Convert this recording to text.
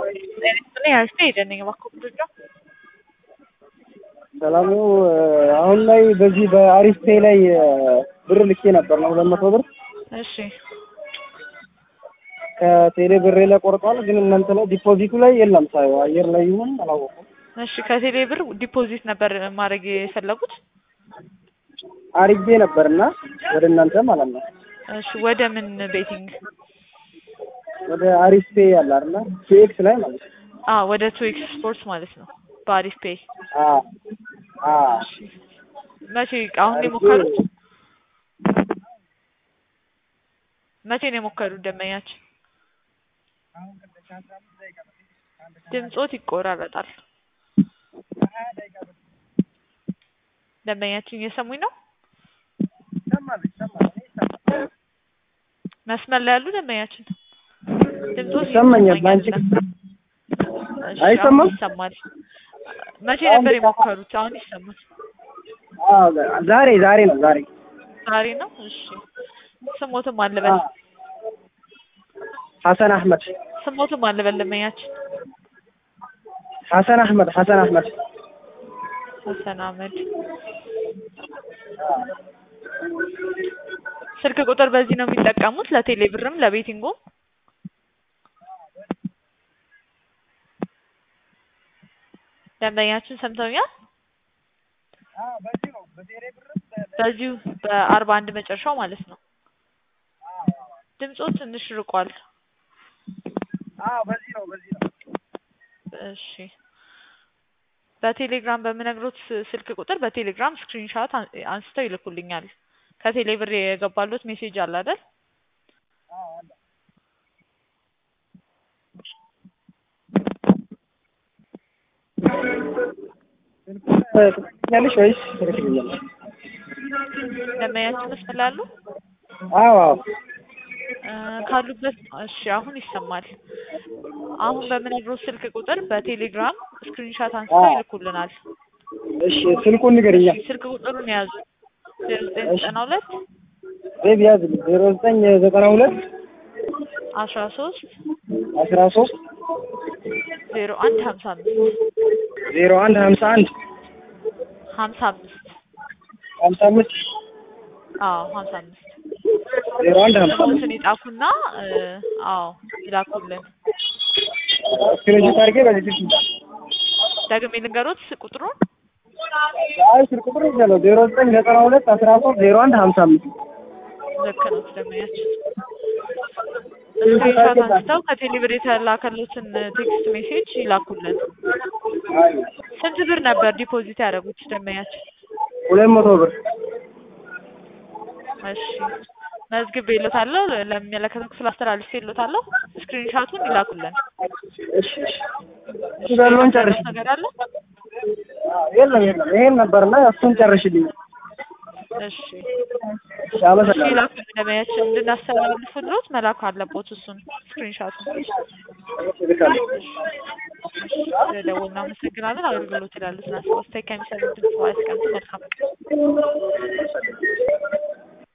እኔ አሪፍ ነኝ እባክዎ ምንድን ነው? ሰላም ነው። አሁን ላይ በዚህ በአሪፍ ፔይ ላይ ብር ልኬ ነበር ነው ሁለት መቶ ብር እሺ ከቴሌ ብሬ ላይ ቆርጧል። ግን እናንተ ላይ ዲፖዚቱ ላይ የለም ሳየው አየር ላይ ይሁን አላወኩም። እሺ ከቴሌ ብር ዲፖዚት ነበር ማድረግ የፈለጉት? አሪጌ ነበርና ወደ እናንተ ማለት ነው እሺ ወደ ምን ቤቲንግ? ወደ አሪፍ ፔይ አለ አይደል? ቲኤክስ ላይ ማለት ነው። አ ወደ ቱዌክስ ስፖርትስ ማለት ነው በአሪፍ ፔይ። አ አ መቼ አሁን ነው የሞከሩት? መቼ ነው የሞከሩት ደንበኛችን? ድምጾት ይቆራረጣል። ደንበኛችን እየሰሙኝ ነው? መስመር ላይ ያሉ ደንበኛችን ድምጾት ይሰማኛል። በአንቺ እሺ፣ አይሰማም? አሁን ይሰማል። መቼ ነበር የሞከሩት? አሁን ይሰማል። አ ዛሬ ዛሬ ነው ዛሬ ዛሬ ነው። እሺ ስሞትም አልበል ሐሰን አህመድ ስሞትም አልበል ደንበኛችን ሐሰን አህመድ ሐሰን አህመድ ሀሰን አህመድ ስልክ ቁጥር በዚህ ነው የሚጠቀሙት ለቴሌ ብርም ለቤቲንጉም? ደንበኛችን ሰምተውኛል? በዚሁ በአርባ አንድ መጨረሻው ማለት ነው። ድምጾ ትንሽ ርቋል። በዚህ ነው በዚህ ነው እሺ በቴሌግራም በምነግሮት ስልክ ቁጥር በቴሌግራም ስክሪንሻት አንስተው ይልኩልኛል። ከቴሌ ብር የገባሎት ሜሴጅ አለ አይደል? ያለሽ ወይስ ትልክልኛለሽ? ደንበኛችን መስመር ላይ አሉ? አዎ አዎ እ ካሉበት እሺ አሁን ይሰማል። አሁን በምነግሮት ስልክ ቁጥር በቴሌግራም ስክሪንሻት አንስተው አዎ። ይልኩልናል። እሺ ስልኩን ንገሪኛ። እሺ ስልክ ቁጥሩን የያዙ ዜሮ ዘጠኝ ዘጠና ሁለት ዜብ ያዝልኝ ዜሮ ዘጠኝ ዘጠና ሁለት አስራ ሶስት አስራ ሶስት ዜሮ አንድ ሀምሳ አምስት ዜሮ አንድ ሀምሳ አንድ ሀምሳ አምስት ሀምሳ አምስት አዎ ሀምሳ አምስት ዜሮ አንድ ሀምሳ አምስት ስልኩን ይጻፉና እ አዎ ይላኩልን። ስክሪንሾት አድርጌ በዚህ ስልክ ደግሜ ልንገሮት ቁጥሩን አይ ስልክ ቁጥር ይቻለው ዜሮ ዘጠኝ ዘጠና ሁለት አስራ ሶስት ዜሮ አንድ ሀምሳ አምስት ልክ ነው ደንበኛችን። ስክሪንሾት አንስተው ከቴሌብር የተላከሉትን ቴክስት ሜሴጅ ይላኩልን። አይ ስንት ብር ነበር ዲፖዚት ያደረጉት ደንበኛችን? ሁለት መቶ ብር እሺ መዝግቤ ይሎታለሁ። ለሚመለከተው ክፍል አስተላልፌ ይሎታለሁ። ስክሪንሾቱን ይላኩልን። እሺ እሺ ያለውን ጨርሽ ነገር አለ? የለም የለም ይሄን ነበርና እሱን ጨርሽልኝ እሺ እሺ እሺ አመሰግናለሁ ይላኩልን። ደንበኛችን እንድናስተላልፍሎት መላክ አለቦት እሱን ስክሪንሾቱን። እልካለሁ ስለደወልን እናመሰግናለን። አገልግሎት ይላሉ ስናስባስታይ ከሚሰሩት ድምጽ ዋይስ ቀን መልካም ቀን